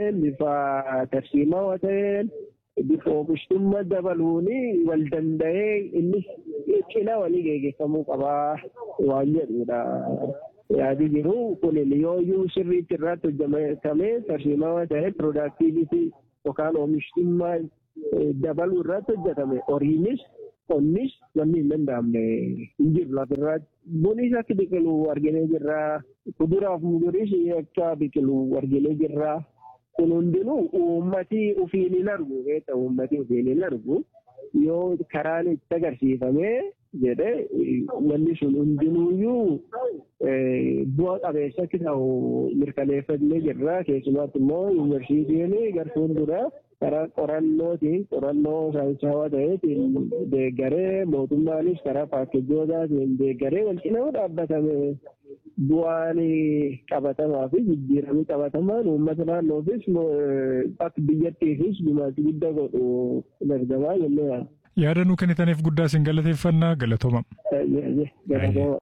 ta'een bifa tarsiimaa ta'een bifa oomishtummaa dabaluun wal danda'ee innis cina walii geggeeffamuu qabaa waan jedhudha. Yaadi jiru kun yooyyuu sirriitti irratti hojjetamee tarsiimaa ta'ee piroodaaktiivitii yookaan oomishtummaa dabaluu irratti hojjetame horiinis qonnis wanni hin danda'amne hin jiru lafirratti. Bunis akka biqilu arginee jirra. Kuduraaf muduris akka biqilu arginee jirra. Kun hundinuu uummatii ofiin hin argu beekta uummatii ofiin hin argu yoo karaan itti agarsiifamee jedhe wanni sun hundinuuyyuu bu'a qabeessa akka ta'u mirkaneeffannee jirra keessumaatti immoo yuunivarsiitiin gartuun dura karaa qorannootiin qorannoo saayinsawaa ta'eetiin deeggaree mootummaanis karaa paakkejootaatiin deeggaree wal cinaa dhaabbatame bu'aan qabatamaa fi jijjiiramni qabatamaan uummata naannoofis akka biyyattiifis gumaacha guddaa godhu dargamaa jennee yaadda. Yaada nuu kennitaniif guddaa isin galateeffannaa galatooma. Galatooma.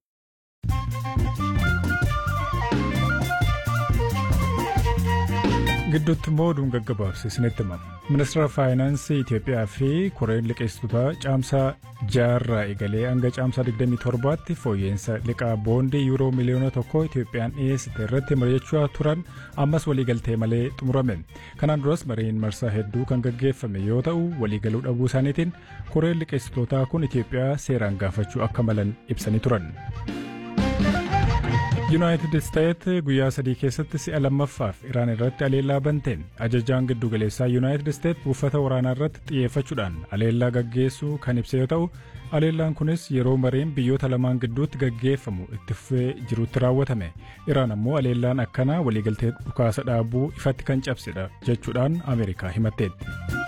gidduutti immoo oduun gaggabaabse isinitti himama. Ministeera Faayinaansii Itoophiyaa fi Koreen liqeessitoota caamsaa jaarraa eegalee hanga caamsaa 27tti fooyya'insa liqaa boondii yuuroo miliyoona tokko Itoophiyaan dhiyeessite irratti mari'achaa turan ammas waliigaltee malee xumurame. Kanaan duras mariin marsaa hedduu kan gaggeeffame yoo ta'u waliigaluu dhabuu isaaniitiin Koreen liqeessitootaa kun Itoophiyaa seeraan gaafachuu akka malan ibsanii turan. yuunaayitid isteet guyyaa sadii keessatti si'a lammaffaaf iraan irratti aleellaa bante ajajaan giddu galeessaa yuunaayitid isteet buufata waraanaa irratti xiyyeeffachuudhaan aleellaa gaggeessuu kan ibse yoo ta'u aleellaan kunis yeroo mariin biyyoota lamaan gidduutti gaggeeffamu itti fufee jirutti raawwatame iraan ammoo aleellaan akkanaa waliigaltee dhukaasa dhaabuu ifatti kan cabsedha jechuudhaan ameerikaa himatteetti.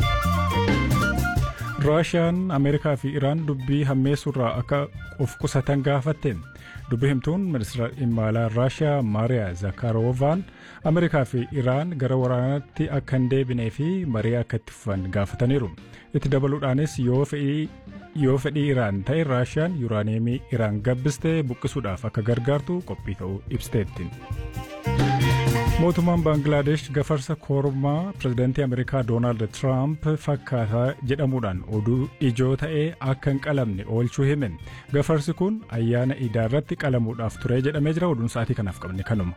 raashiyaan ameerikaa fi iraan dubbii hammeessuurraa akka of qusatan gaafatte dubbii himtuun ministeera dhimma alaa raashiyaa maariyaa zakaaroovaan ameerikaa fi iraan gara waraanaatti akka hin deebinee fi marii akka itti fufan gaafataniiru itti dabaluudhaanis yoo fedhii yoo fedhii iraan ta'e raashiyaan yuuraaniyeemii iraan gabbistee buqqisuudhaaf akka gargaartu qophii ta'uu ibsiteetti. mootummaan baangilaadesh gafarsa kormaa pirezidaantii ameerikaa doonaald tiraamp fakkaataa jedhamuudhaan oduu ijoo ta'ee akka hin qalamne oolchuu hime gafarsi kun ayyaana iidaa irratti qalamuudhaaf ture jedhamee jira oduun sa'aatii kanaaf qabne kanuma.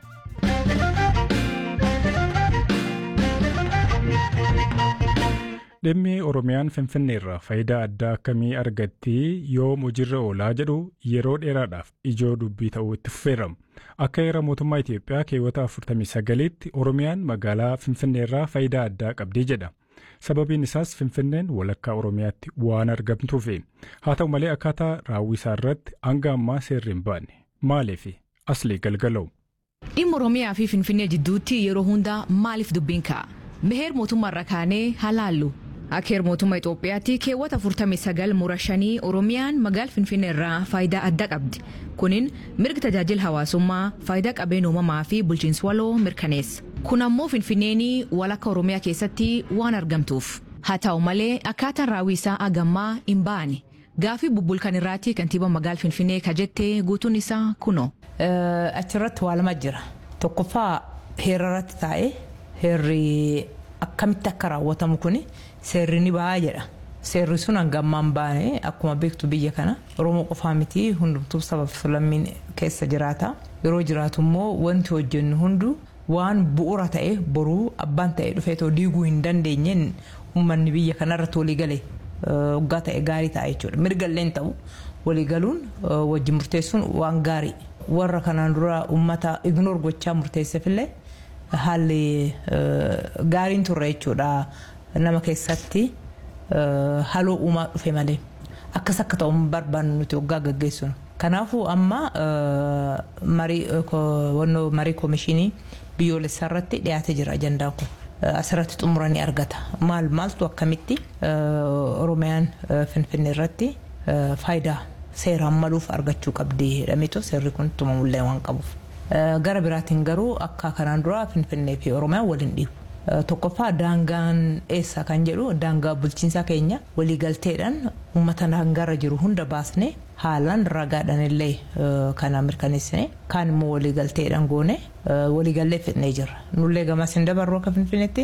dhimmi oromiyaan finfinneerraa faayidaa addaa akkamii argatti yoom hojiirra oolaa jedhu yeroo dheeraadhaaf ijoo dubbii ta'uu itti fufeera akka heera mootummaa itiyoophiyaa keewwata 49tti oromiyaan magaalaa finfinneerraa faayidaa addaa qabdi jedha sababiin isaas finfinneen walakkaa oromiyaatti waan argamtuufi haa ta'u malee akkaataa raawwisaa irratti hanga ammaa seerri hin baanne maaliif aslii galgala'u. dhimma oromiyaa fi finfinnee jidduutti yeroo hundaa maaliif dubbiin ka'a meheer mootummaarra kaanee halaallu. Akka heera mootummaa Itoophiyaatti keewwata 49 mura shanii Oromiyaan magaala Finfinnee irraa faayidaa addaa qabdi. Kunin mirga tajaajila hawaasummaa, faayidaa qabeenya uumamaa fi bulchiinsa waloo mirkaneessa. Kun ammoo Finfinneen walakka Oromiyaa keessatti waan argamtuuf. Haa ta'u malee akkaataan raawwisaa agammaa hin baane. Gaafii bubbulkan irraatti kantiibaa magaala Finfinnee ka jettee guutuun isaa kunoo. Achirratti waa lama jira. Tokkoffaa heera irratti taa'ee heerri akkamitti akka raawwatamu kuni. seerri ni ba'a jedha seerri sun hanga ammaan baane akkuma beektu biyya kana oromoo qofaa miti hundumtuu sabaaf lammiin keessa jiraata yeroo jiraatu immoo wanti hojjennu hundu waan bu'uura ta'e boruu abbaan ta'e dhufeetoo diiguu hin dandeenyeen uummanni biyya kanarratti waliigale waggaa ta'e gaarii ta'a jechuudha mirgalleen ta'u waliigaluun wajji murteessuun waan gaarii warra kanaan dura uummata ignoor gochaa murteesseefillee haalli gaariin turre jechuudha. nama keessatti haloo uumaa dhufe malee akkas akka ta'u barbaannu nuti waggaa gaggeessinu. Kanaafuu amma marii koomishinii biyyoolessaa irratti dhiyaatee jira ajandaan kun. Asirratti xumuranii argata. Maal maaltu akkamitti Oromiyaan Finfinnee irratti faayidaa seeraan maluuf argachuu qabdi jedhameetu seerri kun tumamullee waan qabuuf. Gara biraatiin garuu akka kanaan dura Finfinnee fi Oromiyaan waliin dhiibu. tokkoffaa daangaan eessa kan jedhu daangaa bulchiinsaa keenya waliigalteedhaan uummata daangaarra jiru hunda baasne haalaan ragaadhaan illee kana mirkaneessine kaan immoo waliigalteedhaan goone waliigallee fidnee jirra nullee gamas hin dabarru akka finfinneetti